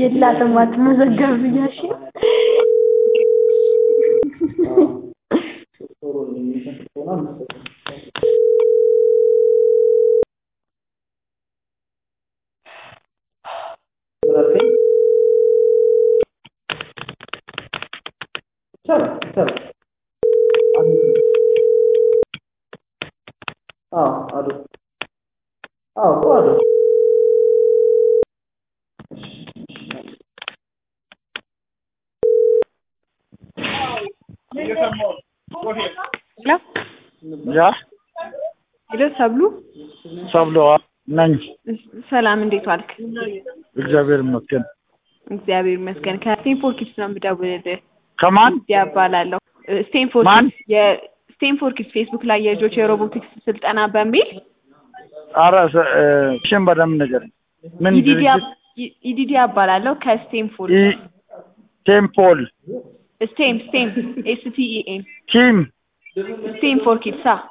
የላትም አትመዘገብም እያልሽ ነው? ያ ሄሎ ሰብሉ፣ ሰብሎ ነኝ። ሰላም እንዴት ዋልክ? እግዚአብሔር ይመስገን። እግዚአብሔር ይመስገን። ከስቴንፎርድ ኪድስ ነው የምደውልልህ። ከማን ያባላለሁ ስቴንፎርድ ማን? ኪድስ የስቴንፎርድ ኪድስ ፌስቡክ ላይ የልጆች የሮቦቲክስ ስልጠና በሚል አረ ሽን በደምብ ነገር ምን ኢዲዲያ ድርጅት? ኢዲዲያ እባላለሁ ከስቴንፎርድ ኢ- ቴምፖል ስቴም ስቴም ኤስ ቲ ኢ ኤም ቲም ስቴም ፎር ኪድስ አ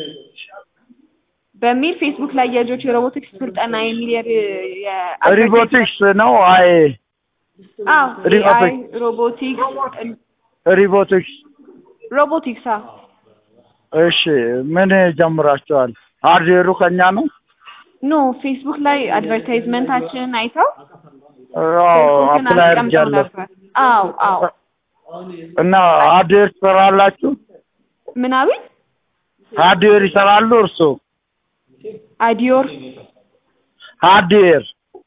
በሚል ፌስቡክ ላይ የልጆች የሮቦቲክስ ስልጠና የሚል የ- የ- ሪቦቲክስ ነው። አይ አዎ ሪቦቲክስ። ኤአይ ሮቦቲክስ ሪቦቲክስ። ሮቦቲክስ አ እሺ ምን ጀምራችኋል? ሃርድዌሩ ከኛ ነው። ኖ ፌስቡክ ላይ አድቨርታይዝመንታችንን አይተው አዎ ስልኮችን አፕላይ አስቀምጠው አድርጊያለሁ ነበር። አዎ አዎ እና ሃርድዌር ትሰራላችሁ? ምናምን ሃርድዌር ይሰራሉ እርሶ? አዲዮር ሃርድዌር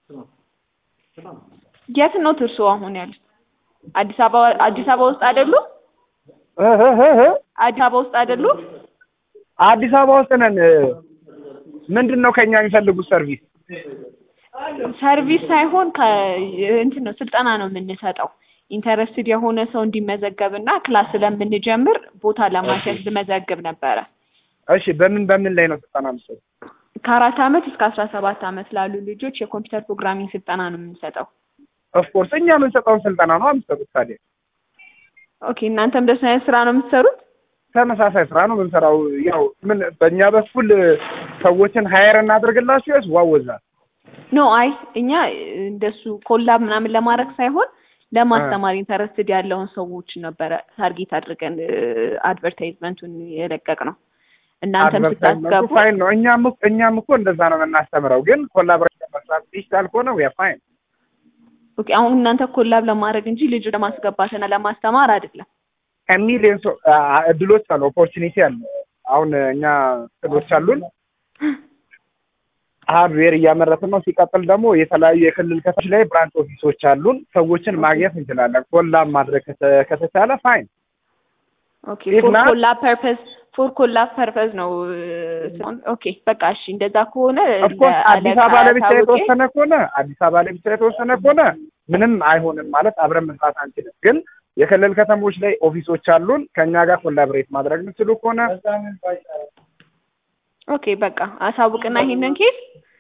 የት ነው እርሶ አሁን ያሉት? አዲስ አበባ አዲስ አበባ ውስጥ አይደሉ? እህ እህ እህ አዲስ አበባ ውስጥ አይደሉ? አዲስ አበባ ውስጥ ነን። ምንድን ነው ከኛ የሚፈልጉት ሰርቪስ? ሰርቪስ ሳይሆን ከ እንትን ነው ስልጠና ነው የምንሰጠው። ኢንተረስትድ የሆነ ሰው እንዲመዘገብ እና ክላስ ስለምንጀምር ቦታ ለማስያዝ ልመዘግብ ነበረ። እሺ በምን በምን ላይ ነው ስልጠና የምትሰጡት? ከአራት ዓመት እስከ አስራ ሰባት ዓመት ላሉ ልጆች የኮምፒውተር ፕሮግራሚንግ ስልጠና ነው የምንሰጠው። ኦፍኮርስ እኛ የምንሰጠውን ስልጠና ነው የምትሰጡት። ታዲያ ኦኬ እናንተም እንደሱ አይነት ስራ ነው የምትሰሩት? ተመሳሳይ ስራ ነው የምንሰራው። ያው ምን በእኛ በኩል ሰዎችን ሀየር እናደርግላችሁ ያስ ዋወዛ ኖ አይ እኛ እንደሱ ኮላብ ምናምን ለማድረግ ሳይሆን ለማስተማር ኢንተረስትድ ያለውን ሰዎች ነበረ ታርጌት አድርገን አድቨርታይዝመንቱን የለቀቅ ነው። እናንተም ስታስገቡ ፋይን ነው። እኛም እኮ- እኛም እኮ እንደዛ ነው የምናስተምረው። ግን ኮላቦሬሽን መስራት ዲጂታል ከሆነ ያ ፋይን ኦኬ አሁን እናንተ ኮላብ ለማድረግ እንጂ ልጁ ለማስገባትና ለማስተማር አይደለም። ከሚሊዮን ሰው አ- እድሎች አሉ፣ ኦፖርቹኒቲ አለ። አሁን እኛ እቅዶች አሉን ሃርድዌር እያመረትን ነው። ሲቀጥል ደግሞ የተለያዩ የክልል ከተሞች ላይ ብራንች ኦፊሶች አሉን። ሰዎችን ማግኘት እንችላለን። ኮላብ ማድረግ ከተ- ከተቻለ ፋይን። ኦኬ If ፎር not- ኮላብ ፐርፐዝ ፎር ኮላብ ፐርፐዝ ነው። ኦኬ በቃ እሺ እንደዛ ከሆነ ኦፍኮርስ አዲስ ለአለቃ አበባ ላይ ብቻ ታውቄ- የተወሰነ ከሆነ አዲስ አበባ ላይ ብቻ የተወሰነ ከሆነ ምንም አይሆንም ማለት አብረን መስራት አንችልም። ግን የክልል ከተሞች ላይ ኦፊሶች አሉን። ከእኛ ጋር ኮላብሬት ማድረግ የምትችሉ ከሆነ ኦኬ በቃ አሳውቅና ይሄንን ኬስ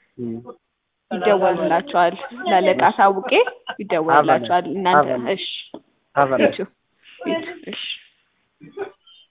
ይደወልላቸዋል። ላለቃ አሳውቄ ይደወልላቸዋል። እናንተ አበል። እሺ አበል። ይቱ ይቱ እሺ